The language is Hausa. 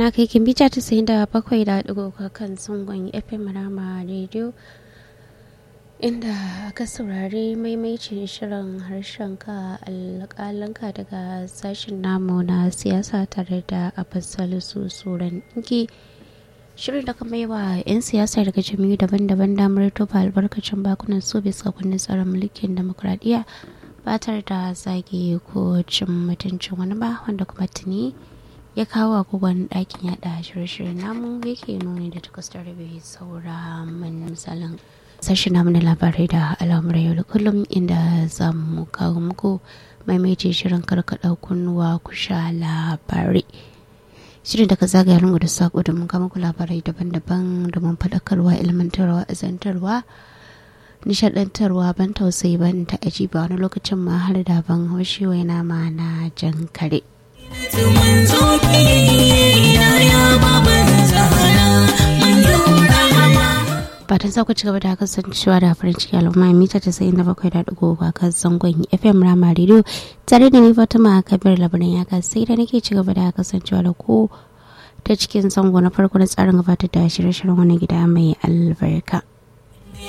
na kai kin bita ta sayin da bakwai da ɗigo kan zangon fm rama radio inda aka saurari maimaitin shirin harshen ka alƙalanka daga sashen namu na siyasa tare da abbasal su tsoron ɗinki shirin da kuma yi wa 'yan siyasa daga jami'u daban-daban damar tofa albarkacin bakunan su bisa kundin tsarin mulkin demokuraɗiyya ba tare da zage ko cin mutuncin wani ba wanda kuma tuni ya kawo agogon ɗakin yada shirye-shiryen namu yake nuni da takwas da rabe saura min misalin sashi namu na labarai da al'amuran yau da kullum inda za mu kawo muku maimaitin shirin karkaɗa kunnuwa ku sha labarai shirin daga zagaya lungu da sako domin kama ku labarai daban-daban domin faɗakarwa ilmantarwa azantarwa nishadantarwa ban tausayi ban ta aji ba wani lokacin ma har da ban haushi wai nama na jan kare. fatan za ku ci gaba da kasancewa da farin ciki al'umma mita ta sayin da bakwai da ɗigo ba kan zangon fm rama radio tare da ni fatima kabir labarin ya sai da nake ci gaba da kasancewa da ku ta cikin zango na farko na tsarin gabatar da shirye-shiryen wani gida mai albarka.